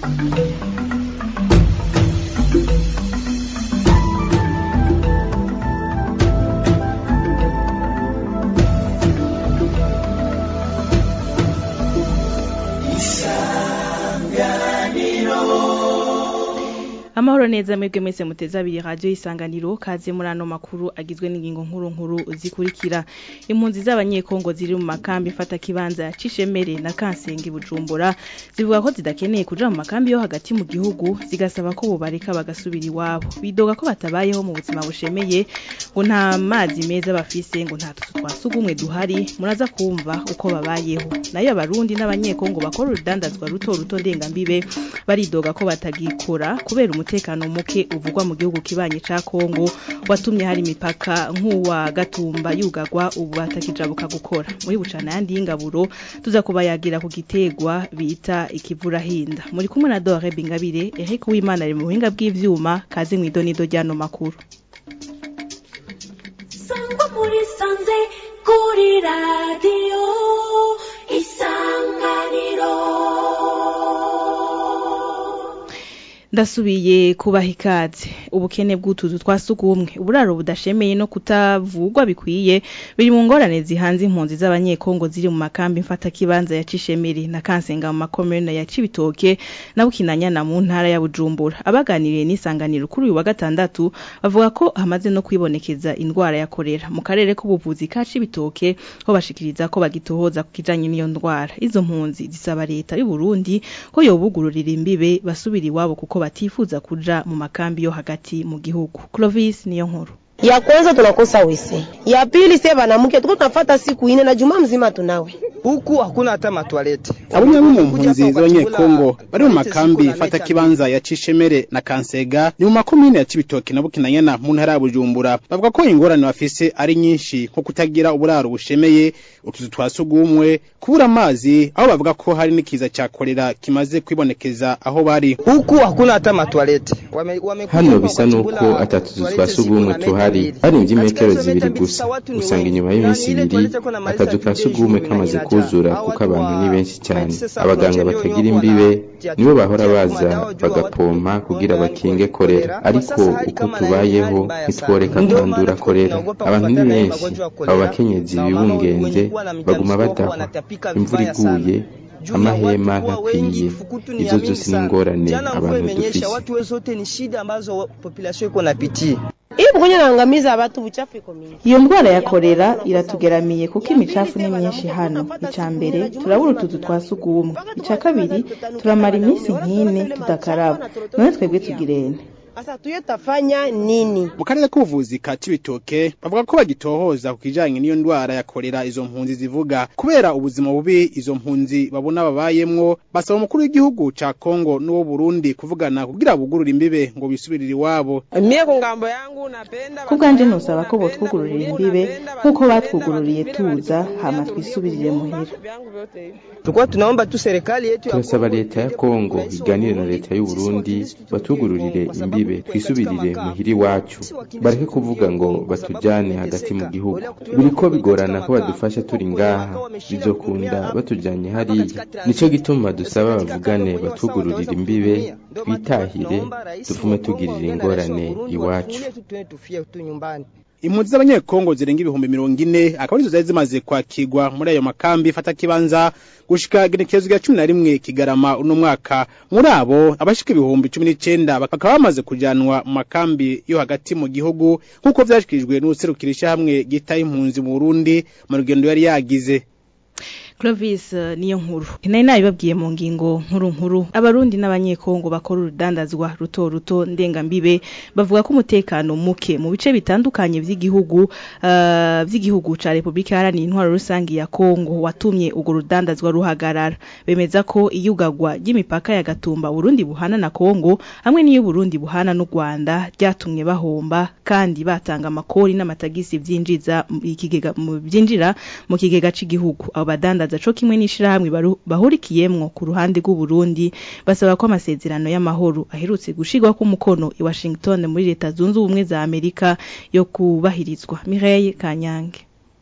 amahoro neza mwebwe mwese muteze abiri radio isanganiro kaze muri ano makuru agizwe n'ingingo nkuru nkuru zikurikira impunzi z'abanyekongo ziri mu makambi fata kibanza ya Cishemere na Kansenge Bujumbura zivuga ko zidakeneye kuja mu makambi yo hagati mu gihugu zigasaba ko bobareka bagasubira iwabo bidoga ko batabayeho mu buzima bushemeye ngo nta mazi meza bafise ngo nta tuzu twasugumwe duhari muraza kumva uko babayeho nayo abarundi n'abanyekongo bakora urudandazwa ruto ruto ndengambibe baridoga ko batagikora kubera umutekano muke uvugwa mu gihugu kibanye ca Kongo watumye hari imipaka nk'uwa Gatumba yugagwa ubu batakijabuka gukora muri bucana yandi y'ingaburo tuza kubayagira ku gitegwa bita ikivurahinda muri kumwe na Dore Bingabire Eric Uwimana ari mu buhinga bw'ivyuma kaze mw'idonido ryano makuru sangwa muri sanze kuri radiyo isanganiro ndasubiye kubaha ikaze ubukene bw'utuzu twasugumwe uburaro budashemeye no kutavugwa bikwiye biri mu ngorane zihanze impunzi z'abanyekongo ziri mu makambi mfata kibanza ya Cishemeri na Kansenga mu makomune ya Cibitoke na Bukinanyana mu ntara ya Bujumbura abaganiriye n'isanganiro kuri uyu wa gatandatu bavuga ko hamaze no kwibonekeza indwara ya korera mu karere k'ubuvuzi ka Cibitoke ho bashikiriza ko bagitohoza ku kijanye n'iyo ndwara izo mpunzi zisaba leta y'u Burundi ko yobugururira imbibe basubira iwabo kuko batifuza kuja mu makambi yo hagati mu gihugu Clovis niyo nkuru ya kwanza tunakosa wese, ya pili sie banamuke tuko tunafata siku ine na juma mzima tunawe huku hakuna hata matwalete. Abamwe mu mpunzi z'abanyekongo bari mu makambi fata kibanza ya Cishemere na Kansega ni mu makomine ya Cibitoke na Bukinanyana mu ntara ya Bujumbura bavuga ko ingorane bafise ari nyinshi nko kutagira uburaro bushemeye utuzu twasugumwe kubura amazi aho bavuga ko hari n'ikiza cya kolera kimaze kwibonekeza aho bari huku hakuna hata matwalete. Wame, wame hano bisa nuko atatuzu twasugumwe tuhari harimvye imetero zibiri gusa usanga inyuma y'iminsi ibiri akazu ka sugumwe kamaze kuzura kuko abantu ni benshi cyane abaganga batagira imbibe nibo bahora baza bagapompa kugira bakinge korera ariko uko tubayeho ntitworeka kwandura korera abantu ni benshi abo bakenyezi bibungenze baguma badahwa imvura iguye amahema ntakwiye izo zose ni ingorane abantu dufise iyo mgonjwa anaangamiza watu uchafu iko mingi. Iyo ndwara ya korera iratugeramiye kuko imicafu ni myinshi hano. Ica mbere turabura utuzu twa sugumwe. Ica kabiri turamara iminsi nk'ine tudakaraba. None twebwe tugirene. Sasa tuyo tafanya nini? Mu karere k'ubuvuzi ka Cibitoke bavuga ko bagitohoza ku kijanye n'iyo ndwara ya korera izo mpunzi zivuga kubera ubuzima bubi izo mpunzi babona babayemwo basaba umukuru w'igihugu ca Kongo n'uwo Burundi kuvugana kugira bugurura imbibe ngo bisubirire iwabo. Mie ku ngambo yangu napenda Ku bwanje nusaba ko botwugururira imbibe nk'uko batwugururiye tuza hama twisubirire muhira. Tulikuwa tunaomba tu serikali yetu ya turasaba leta ya Kongo iganire na leta y'u Burundi batugururire imbibe twisubirire muhiri wacu bareke kuvuga ngo batujane hagati mu gihugu biriko bigorana ko badufasha turi ngaha bizokunda batujanye hariya nico gituma dusaba bavugane batugururire imbibe twitahire tuvume tugirira ingorane iwacu Impunzi z'abanyekongo zirenga ibihumbi mirongo ine akaba arizo zari zimaze kwakirwa muri ayo makambi fata kibanza gushika igenekerezo rya cumi na rimwe kigarama uno mwaka muri abo abashika ibihumbi cumi n'icenda bakaba bamaze kujanwa mu makambi yo hagati mu gihugu nk'uko vyashikirijwe n'userukira ishyirahamwe ryitaye impunzi mu Burundi mu rugendo yari yagize Clovis uh, niyo nkuru nari nabibabwiye mu ngingo nkuru nkuru abarundi n'abanyekongo bakora urudandazwa ruto ruto ndengambibe bavuga ko umutekano muke mu bice bitandukanye vy'igihugu uh, vy'igihugu ca Republika Iharanira Intwaro Rusangi ya Kongo watumye ugo rudandazwa ruhagarara bemeza ko iyugagwa ry'imipaka ya Gatumba Burundi buhana na Kongo hamwe n'iyo Burundi buhana n'u Rwanda ryatumye bahomba kandi batanga amakori n'amatagisi vyinjiza ikigega mu byinjira mu kigega c'igihugu abo badanda baza co kimwe n'ishirahamwe bahurikiyemwo ku ruhande rw'u Burundi basaba ko amasezerano y'amahoro aherutse gushigwa ku mukono i Washington muri leta zunze ubumwe za Amerika yo kubahirizwa Mireille Kanyange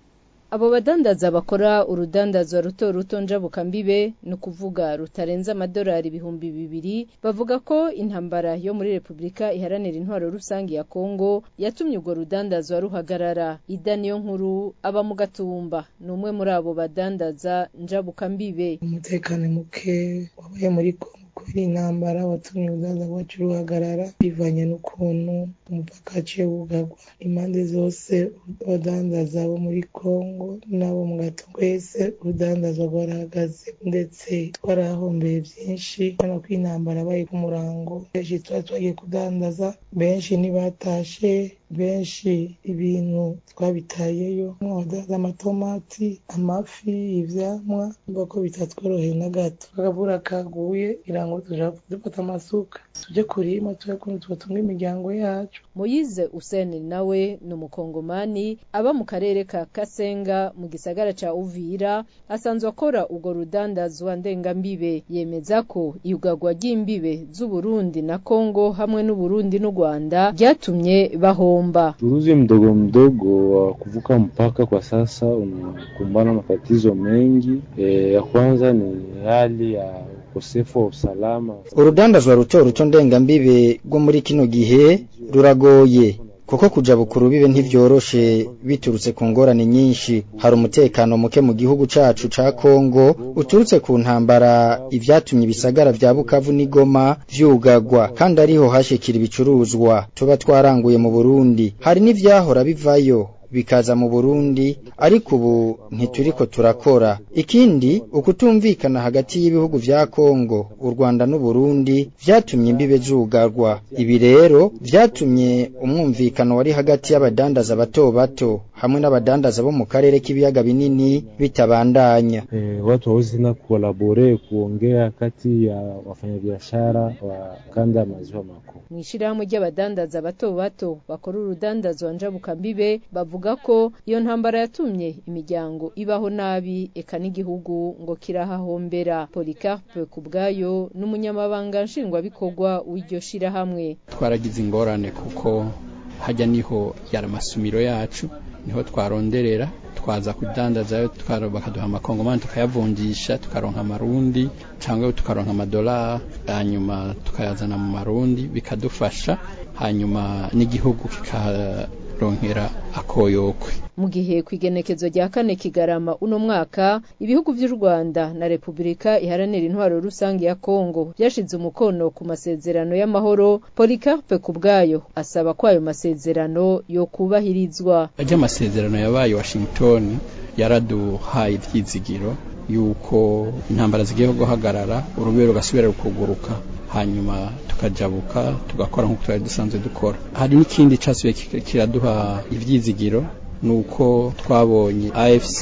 abo badandaza bakora urudandazwa ruto ruto njabuka mbibe ni ukuvuga rutarenze amadolari ibihumbi bibiri bavuga ko intambara yo muri repubulika iharanira intwaro rusange ya kongo yatumye urwo rudandazwa ruhagarara ida niyo nkuru aba mu gatumba ni umwe muri abo badandaza njabuka mbibe umutekano muke wabaye muri kongo kubera intambara watumye urudandaza rwacu ruhagarara bivanye n'ukuntu umupaka waciye wugarwa impande zose abadandaza bo muri kongo n'abo mu gato twese urudandaza rwarahagaze ndetse twarahombeye byinshi kubera ko intambara yabaye ku murango benshi tuba twagiye kudandaza benshi ntibatashe benshi ibintu twabitayeyo nk'abadandaza amatomati amafi ivyamwa mva ko bitatworoheye na gato akavura kaguye kugira ngo tuja dufata amasuka tuje kurima tuje kuntu tubatunga imiryango yacu Moyize Useni nawe ni umukongomani aba mu karere ka Kasenga mu gisagara ca Uvira asanzwe akora urwo rudandazwa ndengambibe yemeza ko iyugagwa ry'imbibe z'Uburundi na Kongo hamwe n'Uburundi n'u Rwanda ryatumye bahomba Uchuruzi mdogo mdogo wa kuvuka mpaka kwa sasa unakumbana matatizo mengi. E, ya kwanza ni hali ya ukosefu wa usalama. urudandazwa ruto ruto ndengambibe rwo muri kino gihe ruragoye kuko kuja bukuru bibe ntivyoroshe biturutse ku ngorane nyinshi hari umutekano muke mu gihugu cacu ca Kongo uturutse ku ntambara ivyatumye ibisagara vya Bukavu n'Igoma vyugagwa kandi ariho hashikira ibicuruzwa tuba twaranguye mu Burundi hari n'ivyahora bivayo bikaza mu Burundi ariko ubu ntituriko turakora ikindi ukutumvikana hagati y'ibihugu vya Kongo u Rwanda n'u Burundi vyatumye imbibe zugarwa ibi rero vyatumye umwumvikano wari hagati y'abadandaza bato bato hamwe n'abadandaza bo mu karere k'ibiyaga binini bitabandanya E, watu hawezi tena kukolabore kuongea kati ya wafanyabiashara wa kanda ya maziwa makuu. mw'ishirahamwe ry'abadandaza bato bato bakora urudandazwa njabukambibe bavuga ko iyo ntambara yatumye imiryango ibaho nabi eka n'igihugu ngo kirahahombera Policarpe kubwayo n'umunyamabanga nshingwabikorwa w'iryo shirahamwe twaragize ingorane kuko hajya niho yari amasumiro yacu niho twaronderera twaza kudandazayo tukaro- bakaduha amakongomani tukayavunjisha tukaronka amarundi cyangwa tukaronka amadolari hanyuma tukayazana mu marundi bikadufasha hanyuma n'igihugu kikaronkera akoyokwe mu gihe ku igenekezo rya kane kigarama uno mwaka ibihugu vy'u Rwanda na Repubulika iharanira intwaro rusange ya Kongo byashize umukono ku masezerano y'amahoro Policarpe kubwayo asaba ko ayo masezerano yo kubahirizwa ajya amasezerano yabaye Washington yaraduhaye ibyizigiro yuko intambara zigiye guhagarara urubero rugasubira rukuguruka hanyuma tukajabuka tugakora nk'uko twari dusanzwe dukora hari n'ikindi cyasubiye kika- kiraduha ibyizigiro nuko twabonye AFC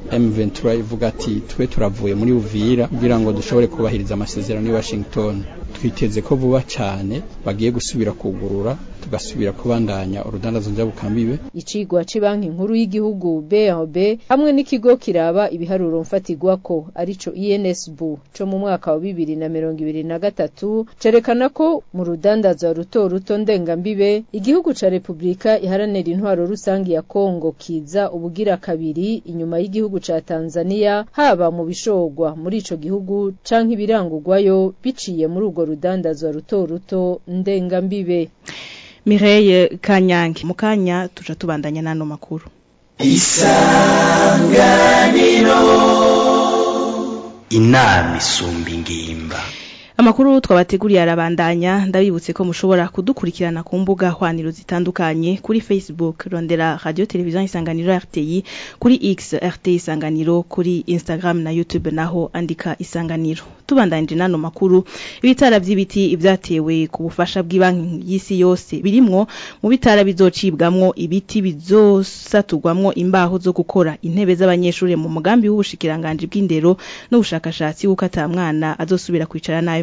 M23 ivuga ati twe turavuye muri Uvira kugira ngo dushobore kubahiriza amasezerano ya Washington twiteze ko vuba cyane bagiye gusubira kugurura tugasubira kubandanya urudandazo njyabukambibe icigwa c'banki nkuru y'igihugu BRB hamwe n'ikigo kiraba ibiharuro mfatigwako arico INSB co mu mwaka wa bibiri na mirongo ibiri na gatatu cerekana ko mu rudandazo ruto ruto ndengambibe igihugu ca Repubulika iharanira intwaro rusangi ya Kongo kiza ubugira kabiri inyuma y'igihugu ca Tanzania haba mu bishogwa muri ico gihugu canke ibirangurwayo biciye muri urwo rudandazo ruto ruto ndengambibe Mireille Kanyange mu kanya tuja tubandanya n'ano makuru inama isumba ingimba Amakuru twabateguriye arabandanya ndabibutse ko mushobora kudukurikirana ku mbuga hwaniro zitandukanye kuri Facebook rondera Radio Television Isanganiro RTI kuri X RTI Isanganiro kuri Instagram na YouTube naho andika Isanganiro tubandanje nano makuru ibitara vy'ibiti ivyatewe ku bufasha bw'ibanki y'isi yose birimwo mu bitara bizocibwamwo ibiti bizosatugwamwo imbaho zo gukora intebe z'abanyeshuri mu mugambi w'ubushikiranganje bw'indero n'ubushakashatsi w'uko ata mwana azosubira kwicara nabi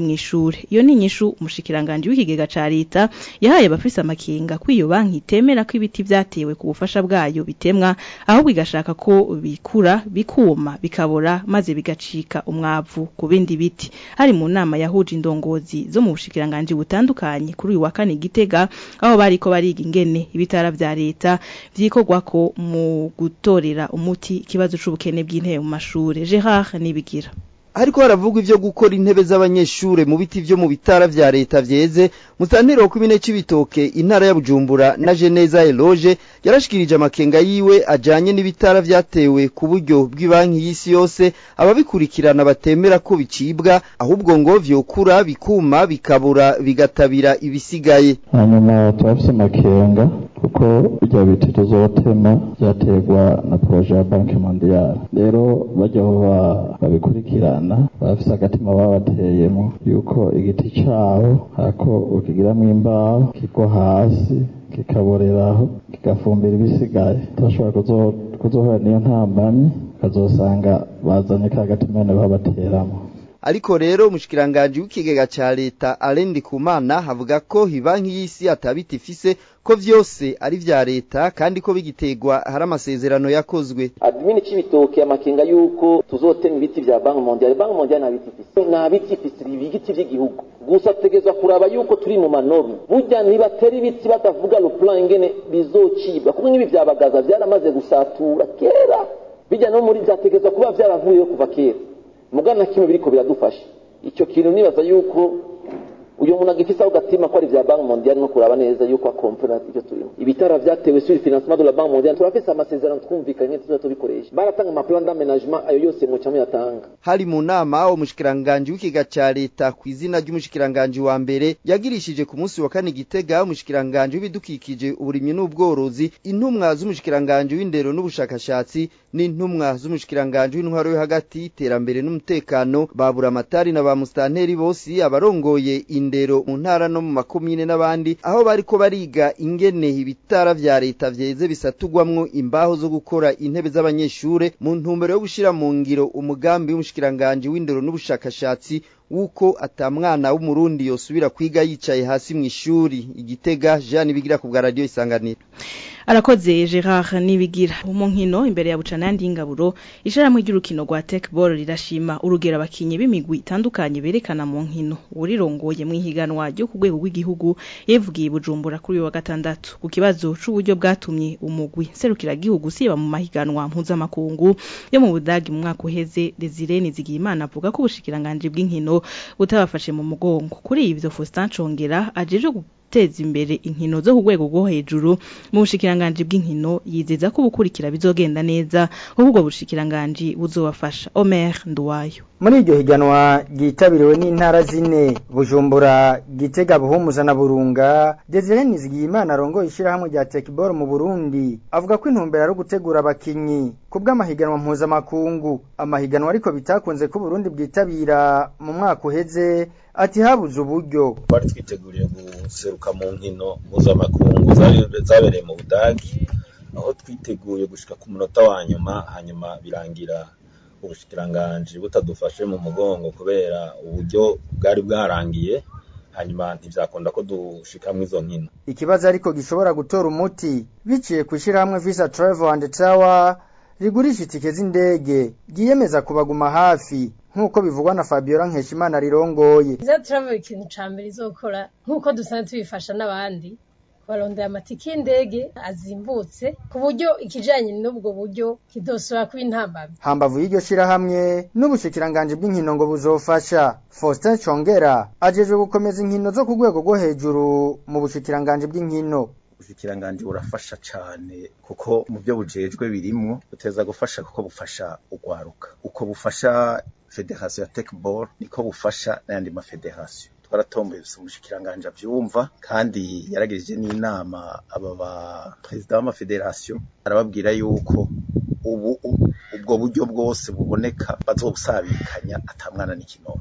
mw'ishure iyo ni inyishu umushikiranganje w'ikigega ca leta yahaye abafise amakenga ko iyo banki itemera ko ibiti vyatewe ku bufasha bwayo bitemwa ahubwo igashaka ko bikura bikuma bikabora maze bigacika umwavu ku bindi biti hari mu nama yahuje indongozi zo mu bushikiranganje butandukanye kuri uyu wa kane gitega aho bariko bariga ingene ibitara vya leta vyikorwako mu gutorera umuti ikibazo c'ubukene bw'intebe mu mashure Gerard Nibigira hariko haravugwa ivyo gukora intebe z'abanyeshure mu biti vyo mu bitara vya leta vyeze musantero wa kubine c'ibitoke intara ya Bujumbura na Geneza Eloge yarashikirije amakenga yiwe ajanye n'ibitara vyatewe ku buryo bw'ibanki y'isi yose ababikurikirana batemera ko bicibwa ahubwo ngo vyokura bikuma bikabura bigatabira ibisigaye hanyuma turafise amakenga kuko bijya biti tuzotema vyaterwa na proje ya banki mondiale rero bajya aho babikurikirana bafise agatima babateyemo yuko igiti cabo hako ukigiramwo imbaho kigwa hasi kikaboreraho kigafumbira ibisigaye turashobora kuzohura niyo ntambamyi ukazosanga bazanye ka gatima nyene babateramo ariko rero umushikiranganje w'ikigega ca leta Alendi Kumana havuga ko hibanki y'isi atabita ifise ko vyose ari vya leta kandi ko bigitegwa hari amasezerano yakozwe admini c'ibitoke amakenga yuko tuzotema ibiti vya banki mondiale banki mondiale nta biti ifise nta biti ifise ibiti vy'igihugu gusa tutegerezwa kuraba yuko turi mu manorme burya ntibatera ibiti batavuga le plan ingene bizocibwa kuko nk'ibi vya bagaza vyaramaze gusatura kera bijya no muri vyategerezwa kuba vyaravuyeho kuva kera mugana kimwe biriko biradufasha icyo kintu nibaza yuko uyu muntu agifise aho gatima ko ari vya banki mondiale no kuraba neza yuko akomfora ivyo turimo ibitara vyatewe sur financement de la banque mondiale turafise amasezerano twumvikanye tuza tubikoresha baratanga amaplan d'aménagement ayo yose muca muyatanga hari mu nama umushikiranganje w'ikiga ca leta ku izina ry'umushikiranganje wa mbere yagirishije ku munsi wa kane gitega umushikiranganje w'ibidukikije uburimyi n'ubworozi intumwa z'umushikiranganje w'indero n'ubushakashatsi n'intumwa z'umushikiranganje w'intwaro yo hagati iterambere n'umutekano babura amatari na ba mustanteri bose abarongoye indero mu ntara no mu makomine n'abandi aho bariko bariga ingene ibitara vya leta vyeze bisatugwamwo imbaho zo gukora intebe z'abanyeshure mu ntumbero yo gushira mu ngiro umugambi w'umushikiranganje w'indero n'ubushakashatsi wuko atamwana w'umurundi yosubira kwiga yicaye hasi mu ishuri igitega Jean bigira ku bwa radio isanganiro arakoze Gerard nibigira mu nkino imbere ya bucana yandi ingaburo isharamwe ry'urukino rwa Techball rirashima urugero abakinyi b'imigwi itandukanye berekana mu nkino urirongoye mu ihiganwa ryo ku rwego rw'igihugu yevugiye bujumbura kuri wa gatandatu ku kibazo c'uburyo bwatumye umugwi serukira gihugu siba mu mahiganwa mpuzamakungu yo mu Budagi mu mwaka uheze Desire Nizigiyimana avuga ko ubushikiranganje bw'inkino butabafashe mu mugongo kuri ivyo Faustin Chongera ajeje guteza imbere inkino zo ku rwego rwo hejuru mu bushikiranganje bw'inkino yizeza ko ubukurikira bizogenda neza ahubwo bushikiranganje buzobafasha Omer Nduwayo muri iryo higanwa ryitabiriwe n'intara zine bujumbura gitega buhumuza na burunga desire nizigiyimana arongoye ishyirahamwe rya tekiboro mu burundi avuga ko intumbero ari ugutegura abakinyi ku bw'amahiganwa mpuzamakungu amahiganwa ariko bitakunze ko uburundi bwitabira mu mwaka uheze ati habuze uburyo twari twiteguriye guseruka mu nkino mpuzamakungu zabereye mu budagi aho twiteguye gushika ku munota wa nyuma hanyuma birangira ubushikiranganji butadufashe mu mugongo kubera uburyo bwari bwarangiye hanyuma ntivyakunda ko dushikamwo izo nkino ikibazo ariko gishobora gutora umuti biciye ku ishyirahamwe visa travel and tower rigurisha itike z'indege ryiyemeza kubaguma hafi nk'uko bivugwa na Fabiola Nkeshimana rirongoye visa travel ikintu ca mbere izokora nk'uko dusanzwe tubifasha n'abandi barondera amatike y'indege azimbutse ku buryo ikijanye n'ubwo buryo kidosora kuba intambamyi hambavu y'iryo shirahamwe n'ubushikiranganje bw'inkino ngo buzofasha Faustin Chongera ajejwe gukomeza inkino zo ku rwego rwo hejuru mu bushikiranganje bw'inkino ubushikiranganje burafasha cane kuko mu byo bujejwe birimwo buteza gufasha kuko bufasha ugwaruka uko bufasha federation ya tekball niko bufasha n'ayandi mafederation twaratomboye umushikiranganje avyumva kandi yaragirije n'inama aba ba president w'amafederation arababwira yuko ubu ubwo buryo bwose buboneka bazobusabikanya atamwana n'ikinono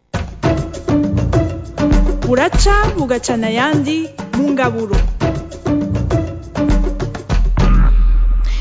buraca bugacana ayandi mu ngaburo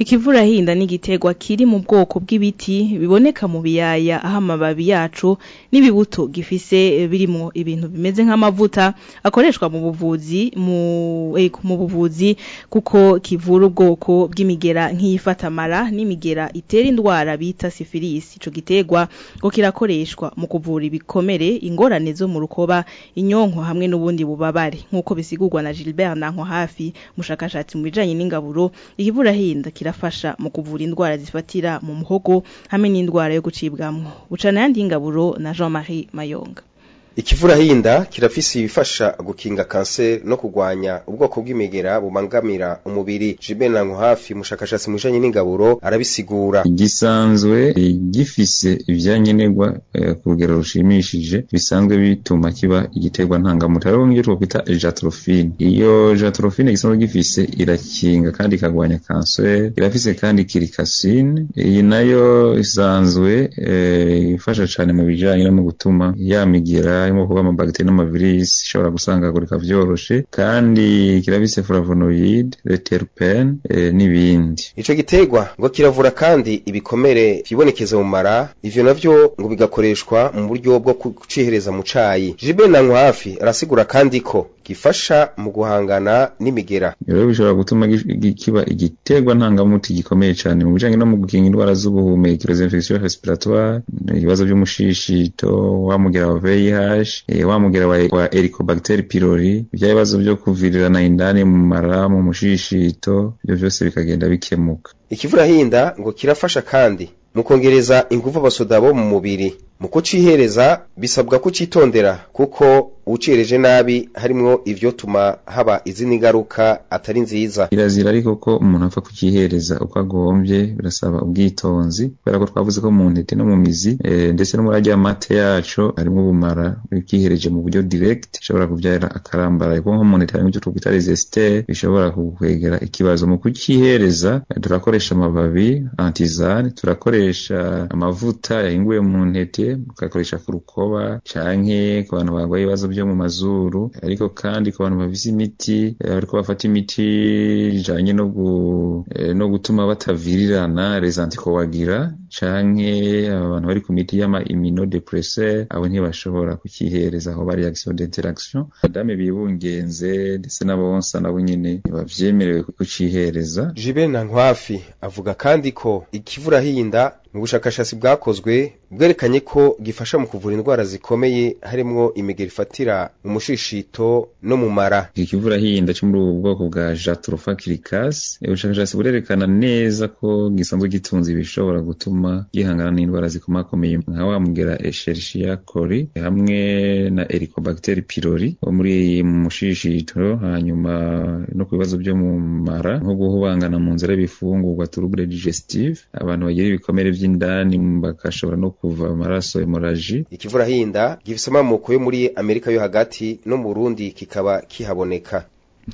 ikivurahinda ni igiterwa kiri mu bwoko bw'ibiti biboneka mu biyaya aho amababi yacu n'ibibuto gifise birimo ibintu bimeze nk'amavuta akoreshwa mu buvuzi mu eh, mu buvuzi kuko kivura ubwoko bw'imigera nk'iyifatamara n'imigera itera indwara bita syphilis ico giterwa ngo kirakoreshwa mu kuvura ibikomere ingorane zo mu rukoba inyonko hamwe n'ubundi bubabare nk'uko bisigurwa na Gilbert Nanko hafi mushakashatsi mu bijanye n'ingaburo ikivurahinda kirafasha mu kuvura indwara zifatira mu muhogo hamwe n'indwara yo gucibwamwo bucana yandi ingaburo na Jean-Marie Mayonga ikivurahinda kirafise ibifasha gukinga kanseri no kugwanya ubwoko bw'imigera bubangamira umubiri jibena nko hafi mushakashatsi mu bijanye n'ingaburo arabisigura gisanzwe gifise ivyankenerwa eh, ku rugero rushimishije bisanzwe bituma kiba igiterwa ntangamuti hariho nk'icyo twokwita jatrofine iyo jatrofine gisanzwe gifise irakinga kandi ikagwanya kanseri irafise kandi kirikasine iyi nayo isanzwe eh, ifasha cane mu bijanye no mu gutuma yamigira harimo kuba amabagiteri n'amavirisi ishobora gusangagurika vyoroshe kandi kirabise flavonoid reterpen e, n'ibindi ico giterwa ngo kiravura kandi ibikomere vyibonekeza mu mara ivyo navyo ngo bigakoreshwa mu buryo bwo kucihereza mu cayi Jibe na hafi arasigura kandi ko gifasha mu guhangana n'imigera rero bishobora gutuma kiba igiterwa ntangamuti gikomeye cyane mu bijanye no mu gukinga indwara z'ubuhumekero infection respiratoire ibibazo by'umushishito wamugera wa VIH e, wamugera wa, wa Helicobacter pylori ibya bibazo byo kuvirirana indani mu mara mu mushishito ibyo byose bikagenda bikemuka ikivurahinda ngo kirafasha kandi mu kongereza ingufu abasoda bo mu mubiri mu kucihereza bisabwa kucitondera kuko ucireje nabi harimwo ivyo tuma haba izindi ngaruka atari nziza kirazira ariko ko umuntu apfa kukihereza uko agombye birasaba ubwitonzi kubera ko twavuze ko mu ntete no mu mizi e, ndetse no muri arya mate yaco harimwo ubumara ukihereje mu buryo direct bishobora kuvyara akarambara kuko nko mu ntete harimwo ivyo twokwita resistere bishobora kukwegera ikibazo mu kukihereza turakoresha amababi antizane turakoresha amavuta yahinguye mu ntete tugakoresha ku rukoba canke ku bantu barwaye ibibazo byo mu mazuru ariko kandi ku bantu bafise imiti ariko bafata imiti ijanye no gu, no gutuma batavirirana les anticoagulants canke abantu bari ku miti y'ama immunodepresseur abo ntibashobora kukihereza aho bari action d'interaction madame bibungenze ndetse n'abonsa nabo nyene ntibavyemerewe kucihereza Jibe na Nkwafi avuga kandi ko ikivurahinda mu bushakashatsi bwakozwe bwerekanye ko gifasha mu kuvura indwara zikomeye harimwo imigeri ifatira mu mushishito no mu mara ikivurahinda cyo muri ubu bwoko bwa jatropha kirikasi ubushakashatsi burerekana neza ko gisanzwe gitunze ibishobora gutuma gihangana n'indwara zikomakomeye nka wa mugera escherichia coli hamwe na helicobacter pylori wo muri mu mushishito hanyuma no ku bibazo byo mu mara nko guhubangana mu nzira y'ibifungurwa trouble digestive abantu bagira ibikomere vy'indani bagashobora no kuva amaraso hemoraji ikivurahinda gifise amamoko yo muri amerika yo hagati no mu burundi kikaba kihaboneka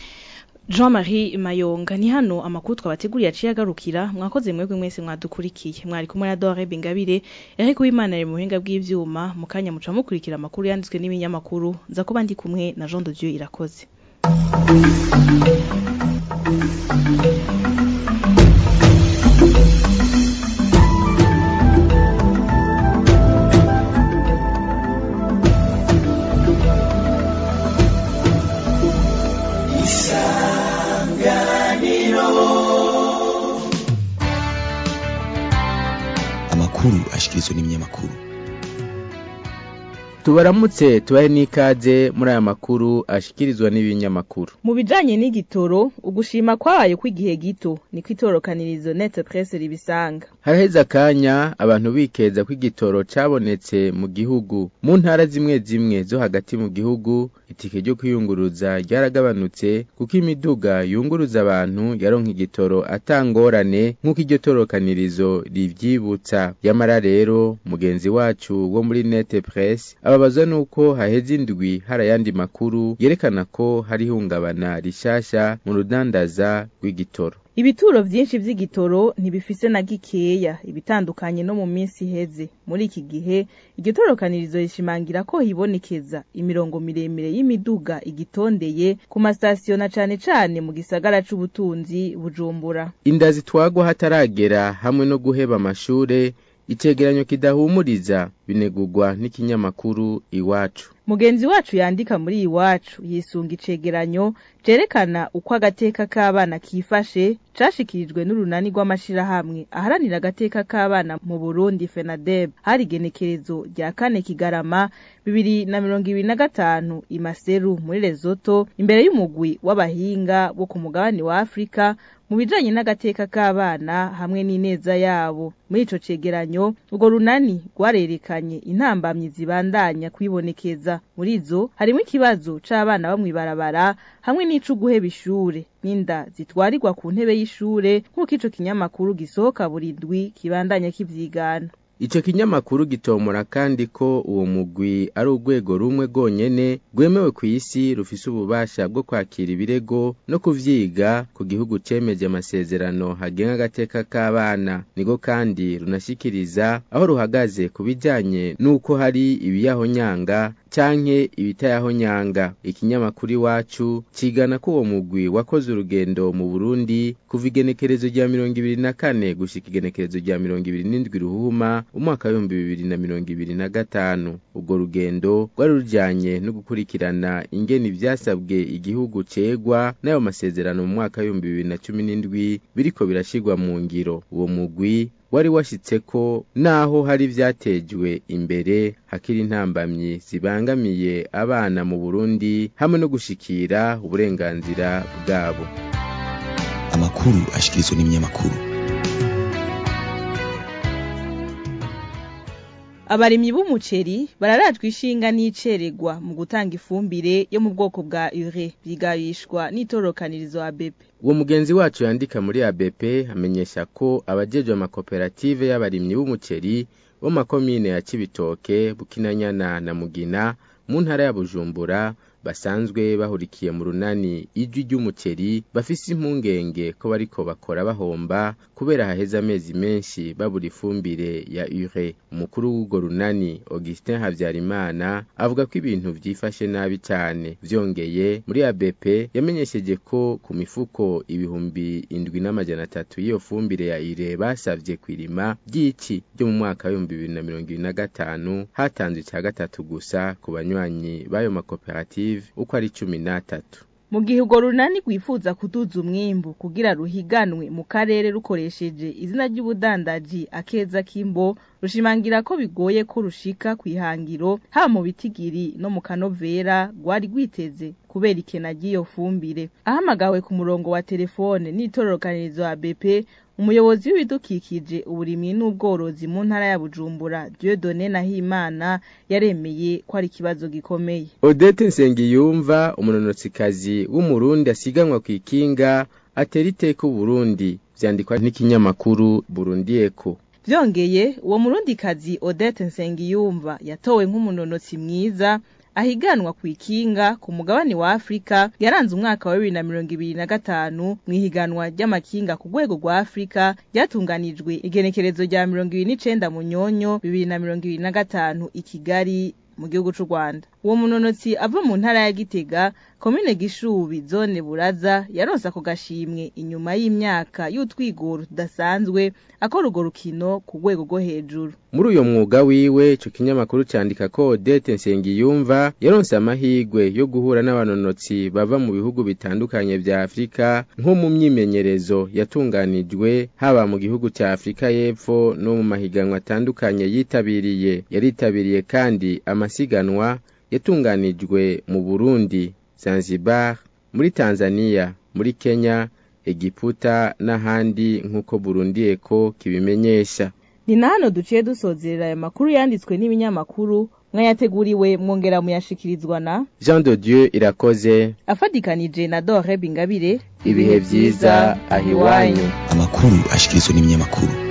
Jean-Marie Mayonga ni hano amakuru twabateguriye aciye agarukira mwakoze mwebwe mwese mwadukurikiye mwari kumwe na Dore Bingabire Eric Uwimana ari mu buhinga bw'ivyuma mu kanya muca mukurikira amakuru yanditswe n'ibinyamakuru nza kuba ndi kumwe na Jean de Dieu irakoze amakuru ashikirizwa n'ibinyamakuru tubaramutse tubahe n'ikaze muri aya makuru ashikirizwa n'ibinyamakuru mu bijanye n'igitoro ugushima kwabaye kw'igihe gito niko itorokanirizo net presse ribisanga haraheze akanya abantu bikeza ko igitoro cabonetse mu gihugu mu ntara zimwe zimwe zo hagati mu gihugu itike ryo kwiyunguruza ryaragabanutse kuko imiduga yunguruza abantu yaronka igitoro atangorane nk'uko iryo torokanirizo rivyibutsa yamara rero mugenzi wacu wo muri net presse ababazwa nuko haheze indwi hari ayandi makuru yerekana ko hari ihungabana rishasha mu rudandaza rw'igitoro ibituro vyinshi vy'igitoro ntibifise na gikeya ibitandukanye no mu minsi iheze muri iki gihe iryo torokanirizo rishimangira ko hibonekeza imirongo miremire y'imiduga igitondeye ku masitasiyo na cane cane mu gisagara c'ubutunzi bujumbura inda zitwagwa hataragera hamwe no guheba amashure icegeranyo kidahumuriza binegurwa n'ikinyamakuru iwacu mugenzi wacu yandika muri iwacu yisunga icegeranyo cerekana uko agateka k'abana kifashe cashikirijwe n'urunani rw'amashirahamwe aharanira agateka k'abana mu Burundi FENADEB hari igenekerezo rya kane kigarama bibiri na mirongo ibiri na gatanu imaseru muri Lesotho imbere y'umugwi w'abahinga bo ku mugabane wa Afrika mu bijanye n'agateka k'abana hamwe n'ineza yabo muri ico cegeranyo urwo runani rwarerekanye intambamyi zibandanya kwibonekeza muri zo harimo ikibazo c'abana bo mw'ibarabara hamwe n'ico guheba ishure n'inda zitwarirwa ku ntebe y'ishure nk'uko ico kinyamakuru gisohoka buri ndwi kibandanya kivyigana Ico kinyamakuru gitomora kandi ko uwo mugwi ari urwego rumwe rwonyene rwemewe ku isi rufise ububasha bwo kwakira ibirego no kuvyiga ku gihugu cemeje amasezerano hagenga agateka k'abana niko kandi runashikiriza aho ruhagaze ku bijanye n'uko hari ibiyahonyanga canke ibitayahonyanga ikinyamakuru iwacu cigana ko uwo mugwi wakoze urugendo mu Burundi kuva igenekerezo rya mirongo ibiri na kane gushika igenekerezo rya mirongo ibiri n'indwi ruhuma umwaka w'ibihumbi bibiri na mirongo ibiri na gatanu ubwo rugendo rwari rujanye no gukurikirana ingene ivyasabwe igihugu cegwa n'ayo masezerano mu mwaka w'ibihumbi bibiri na cumi n'indwi biriko birashirwa mu ngiro uwo mugwi wari washitse ko naho hari vyatejwe imbere hakiri intambamyi zibangamiye abana mu Burundi hamwe no gushikira uburenganzira bwabo amakuru ashikirizwa n'ibinyamakuru abarimyi b'umuceri bararajwe ishinga n'iceregwa mu gutanga ifumbire yo mu bwoko bwa ure bigabishwa n'itorokanirizo ABP uwo mugenzi wacu yandika muri ABP amenyesha ko abajejwe amakoperative y'abarimyi b'umuceri bo makomine ya Cibitoke Bukinanyana na Mugina mu ntara ya Bujumbura basanzwe bahurikiye mu runani ijwi ry'umuceri bafise impungenge ko bariko bakora bahomba kubera haheze amezi menshi babura ifumbire ya ure umukuru w'urwo runani Augustin Havyarimana avuga ko ibintu vyifashe nabi cyane vyongeye muri ABP yamenyesheje ko ku mifuko ibihumbi indwi n'amajana atatu y'iyo fumbire ya ire basavye kwirima ry'iki ryo mu mwaka w'ibihumbi bibiri na mirongo ibiri na gatanu hatanzwe ica gatatu gusa ku banywanyi b'ayo makoperative uko ari cumi n'atatu mu gihe urwo runani rwifuza kuduza umwimbu kugira ruhiganwe mu karere rukoresheje izina ry'ubudandaji akeza k'imbo rushimangira ko bigoye ko rushika ku ihangiro haba mu bitigiri no mu kanovera rwari rwiteze kubera ikena ry'iyo fumbire ahamagawe ku murongo wa telefone n'itororokanirizo ya BP umuyobozi w'ibidukikije uburimyi n'ubworozi mu ntara ya Bujumbura Dieudonné Nahimana yaremeye ko ari ikibazo gikomeye Odette Nsengiyumva umunonotsikazi w'umurundi asiganwa ku ikinga atera iteka Burundi vyandikwa n'ikinyamakuru Burundi Echo vyongeye uwo murundikazi Odette Nsengiyumva yatowe nk'umunonotsi mwiza ahiganwa ku ikinga ku mugabane wa Afrika yaranze umwaka wa 2025 mu ihiganwa ry'amakinga ku rwego rwa Afrika ryatunganijwe igenekerezo rya 29 mu nyonyo 2025 i Kigali mu gihugu c'u Rwanda uwo munonotsi ava mu ntara ya Gitega komine Gishubi zone Buraza yaronse ako gashimwe inyuma y'imyaka y'utwigoro tudasanzwe akora urwo rukino ku rwego rwo hejuru muri uyo mwuga wiwe ico kinyamakuru candika ko Odette Nsengiyumva yaronse amahigwe yo guhura n'abanonotsi bava mu bihugu bitandukanye vya Afrika nko mu myimenyerezo yatunganijwe haba mu gihugu ca Afrika y'Epfo no mu mahiganwa atandukanye yitabiriye yaritabiriye kandi amasiganwa yatunganijwe mu Burundi Zanzibar muri Tanzania muri Kenya Egiputa n'ahandi nk'uko Burundi Eko kibimenyesha ni na hano duciye dusozerera aya makuru yanditswe n'ibinyamakuru mwayateguriwe mwongera muyashikirizwa na Jean de Dieu irakoze afadikanije na Dore Bingabire ibihe vyiza ahiwanyu amakuru ashikirizwa n'ibinyamakuru